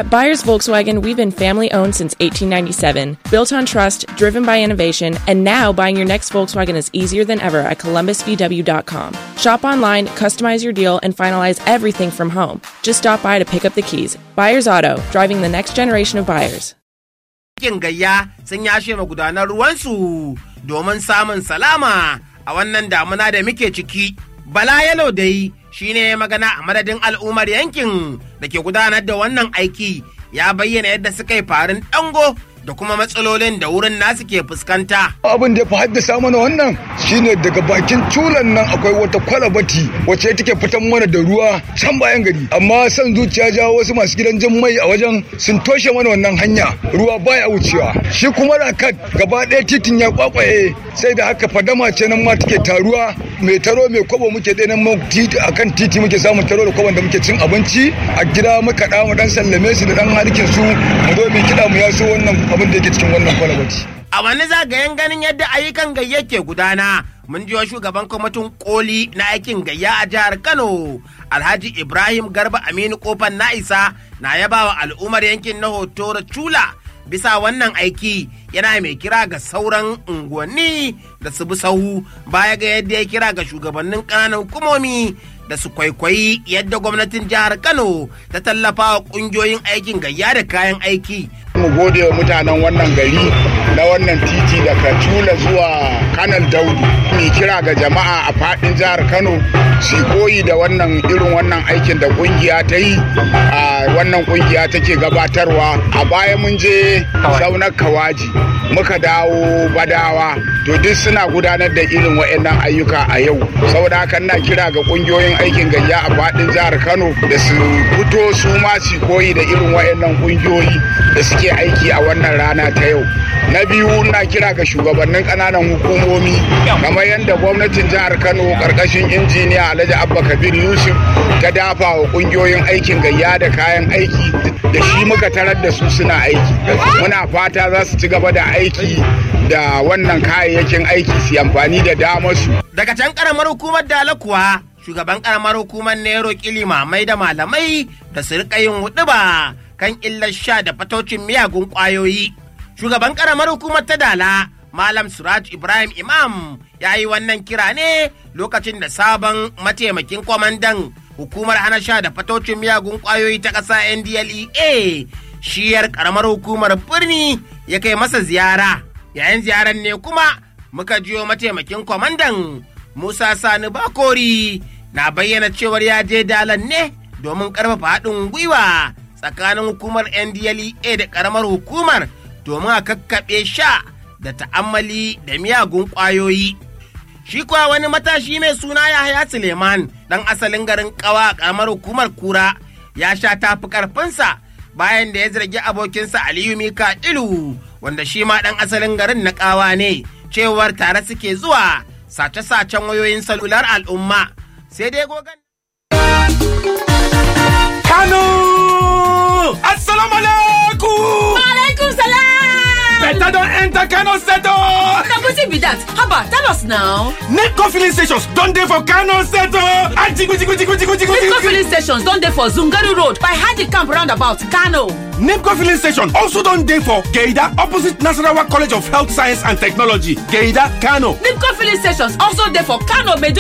At Buyers Volkswagen, we've been family owned since 1897, built on trust, driven by innovation, and now buying your next Volkswagen is easier than ever at columbusvw.com. Shop online, customize your deal, and finalize everything from home. Just stop by to pick up the keys. Buyers Auto, driving the next generation of buyers. Kin gayya sun yashe magudanar ruwansu domin samun salama a wannan damuna da muke ciki. Bala Yalo dai shi ne magana a madadin al'ummar yankin da ke gudanar da wannan aiki ya bayyana yadda suka yi farin dango da kuma matsalolin da wurin nasu ke fuskanta. abin da ya fi haddasa mana wannan shine daga bakin culan nan akwai wata kwalabati wacce take fitan mana da ruwa can bayan gari amma san zuciya ja wasu masu gidan jin mai a wajen sun toshe mana wannan hanya ruwa baya wucewa shi kuma rakat gaba ɗaya titin ya kwakwaye sai da haka fadama ce nan ma take taruwa mai taro mai kwabo muke ɗaya nan titi akan titi muke samun taro da kwabon da muke cin abinci a gida muka ɗa mu dan sallame su da dan harkin su mu zo mu kiɗa mu yaso wannan abin da yake cikin wannan kwalabati. A wani zagayen ganin yadda ayyukan gayya ke gudana, mun jiwa shugaban kwamitin koli na aikin gayya a jihar Kano, Alhaji Ibrahim Garba Aminu Kofan Na'isa na yaba wa al'ummar yankin na Hotoro Chula bisa wannan aiki yana mai kira ga sauran unguwanni da su bi sahu baya ga yadda ya kira ga shugabannin ƙananan hukumomi da su kwaikwayi yadda gwamnatin jihar Kano ta tallafa wa ƙungiyoyin aikin gayya da kayan aiki. mu gode wa mutanen wannan gari na wannan titi daga Tula zuwa Kanal Daudu. Mai kira ga jama'a a fadin jihar Kano su koyi da wannan irin wannan aikin da kungiya ta yi a wannan kungiya take gabatarwa. A baya mun je saunar kawaji muka dawo badawa to duk suna gudanar da irin waɗannan ayyuka a yau. Saboda haka ina kira ga kungiyoyin aikin gayya a fadin jihar Kano da su fito su ma su koyi da irin waɗannan kungiyoyi da suke suke aiki a wannan rana ta yau na biyu na kira ga shugabannin kananan hukumomi kamar yadda gwamnatin jihar kano karkashin injiniya alhaji abba kabir yusuf ta dafa wa kungiyoyin aikin gayya da kayan aiki da shi muka tarar da su suna aiki muna fata za su ci gaba da aiki da wannan kayayyakin aiki su amfani da damar su daga can karamar hukumar dala kuwa shugaban karamar hukumar nero kilima mai da malamai da su rika yin huɗuba kan illar sha da fatocin miyagun ƙwayoyi. Shugaban ƙaramar hukumar ta Dala, Malam Suraj Ibrahim Imam ya yi wannan kira ne lokacin da sabon mataimakin kwamandan hukumar hana sha da fatocin miyagun ƙwayoyi ta ƙasa NDLEA shiyar ƙaramar hukumar birni ya kai masa ziyara. Yayin ziyarar ne kuma muka jiyo mataimakin kwamandan Musa Sani Bakori na bayyana cewar ya je dalan ne domin ƙarfafa haɗin gwiwa tsakanin hukumar ndlea da karamar hukumar domin a kakkaɓe sha da ta'ammali da miyagun ƙwayoyi. Shi kuwa wani matashi mai suna Yahaya Suleiman ɗan asalin garin ƙawa a karamar hukumar kura ya sha tafi ƙarfinsa bayan da ya zargi abokinsa Aliyu Mika Ilu wanda shi ma ɗan asalin garin na ƙawa ne cewar tare suke zuwa sace-sacen wayoyin salular al'umma sai dai gogan. Kano! Assalamu alaikum! Alaikum salam! Better don enter Kano Seto! Na wetin be that? Haba, tell us now. Netco filling stations don dey for Kano Seto! Ajigu jigu jigu jigu jigu Netco filling stations don dey for Zungaru Road by Haji Camp roundabout, Kano. Nepco filling station also don dey for Geida opposite Nasarawa College of Health Science and Technology, Geida, Kano. Netco filling stations also dey for Kano, Medu